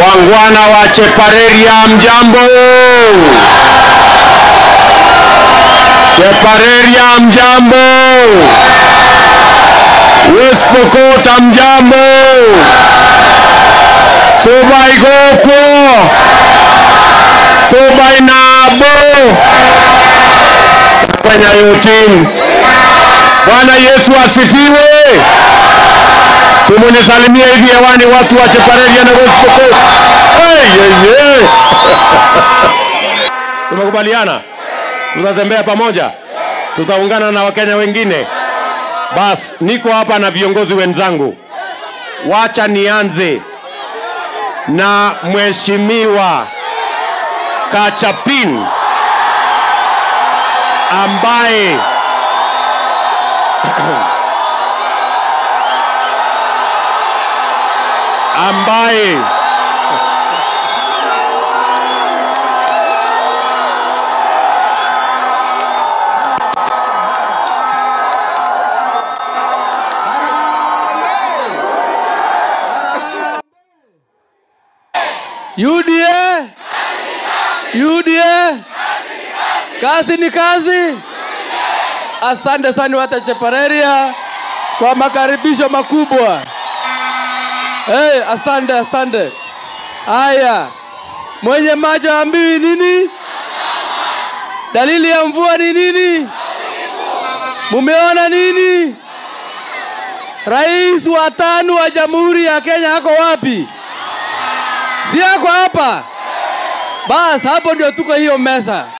Wangwana wa Chepareria, mjambo. Chepareria, mjambo. West Pokot, mjambo. Subai Gokwo, Subai Nabo, Kenya yote. Bwana Yesu asifiwe. Simunisalimie hivi hewani watu wa Chepareria na West Pokot. Hey, hey, hey. Tumekubaliana tutatembea pamoja, tutaungana na Wakenya wengine. Bas, niko hapa na viongozi wenzangu. Wacha nianze na Mheshimiwa Kachapin ambaye ambaye UDA UDA kazi ni kazi. Asante sana wata Chepareria kwa makaribisho makubwa. Hey, asante asante. Haya, mwenye macho ambiwi nini? Dalili ya mvua ni nini? Mumeona nini? Rais wa tano wa Jamhuri ya Kenya ako wapi? Si ako hapa? Bas, hapo ndio tuko hiyo meza.